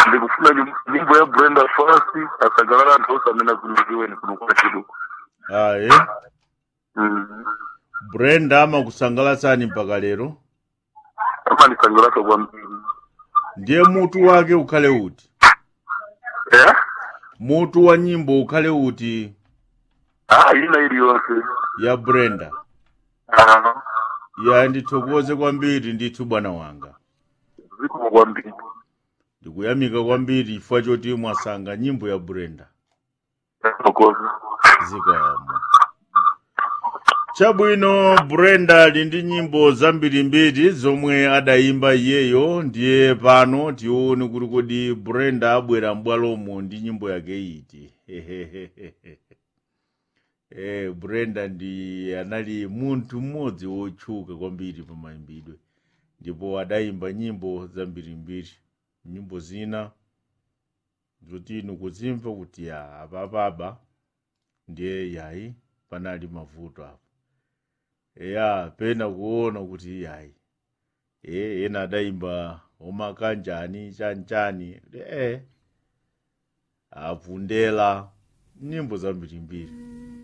ndikufuna nyim- nyimbo ya brenda fasi asagalala anthu onse amene azundikiweni kuno kwa chiduku aye Mm. brenda amakusangalatsani mpaka lero amandisangalasa kwambiri ndiye mutu wake ukhale uti eh mutu wa nyimbo ukhale uti ah ina iliyonse ya brenda ah ya ndithokoze kwambiri ndithu bwana wanga zikomo kwambiri ndikuyamika kwambiri chifukwa choti mwasankha nyimbo ya brenda yakokoza zikomo chabwino brenda ali ndi nyimbo zambirimbiri zomwe adayimba iyeyo ndiye pano tione kuti kodi brenda abwera m'bwalomo ndi nyimbo yake iti eh brenda ndi anali munthu mmodzi wotchuka kwambiri pa mayimbidwe ndipo adayimba nyimbo zambirimbiri nyimbo zina zoti inu kuzimva kuti ya apapaba ndiye yayi panali mavuto apo eya pena kuona kuti yayi e ena adayimba omakanjani chanchani e avundela nyimbo zambirimbiri